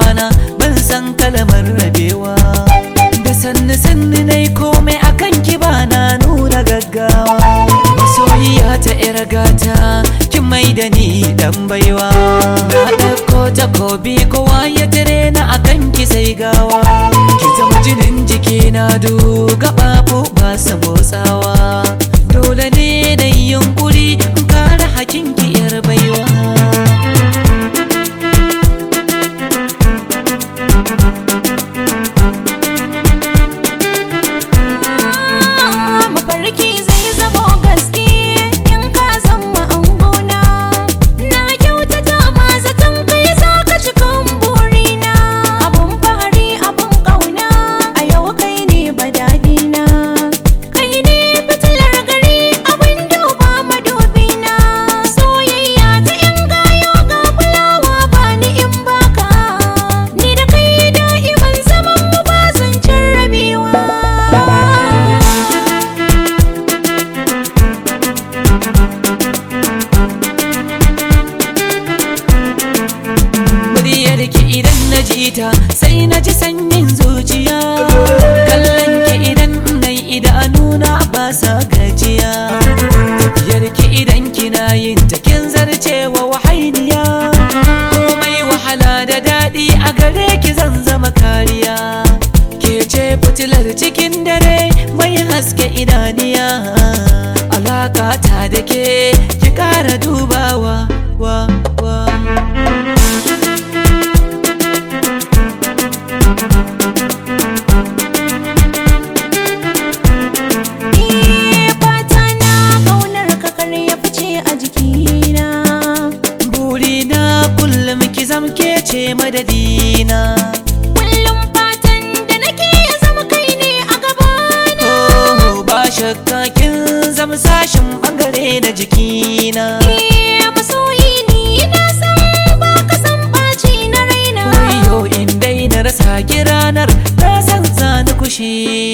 kwana ban san kalmar rabewa da sannu sannu nai komai akan ki ba na nuna gaggawa masoyiya ta yar gata kin mai da ni dan baiwa na ɗauko takobi kowa ya tare na akan ki sai gawa ki zama jinin jiki na du gaɓaɓu ba su motsawa dole ne da yunkuri in kare hakin ki yar baiwa mafarki zai zamo gaske in ka zama angona na kyautata ma zaton kai za ka cikin burina abun fahari abun kauna a yau kai ne badadina kai ne fitilar gari abin duba madubina soyayya ta yan gayo ga fulawa ba ni in baka ni da kai da'iman zaman mu ba zan cin rabewa muryar ki idan na ji ta sai na ji sanyin zuciya kallon ki idan nai idanuna ba sa gajiya tafiyar ki idan kina yin ta kin zarcewa wahainiya komai wahala da daɗi a gare ki zan zama kariya ke ce fitilar cikin dare mai haske idaniya alaka ta da ke ki ƙara dubawa wa wa Eh, fata na kaunar ka kar ya fice a jikina burina kullum ki zamke ce madadina kullum fatan da nake ya zama kai ne a gabana oh ba shakka kin zama sashin bangare na jikina Eh, masoyi ni na san ba ka san ɓaci na raina wayo in dai na rasa ki ranar na san zani kushi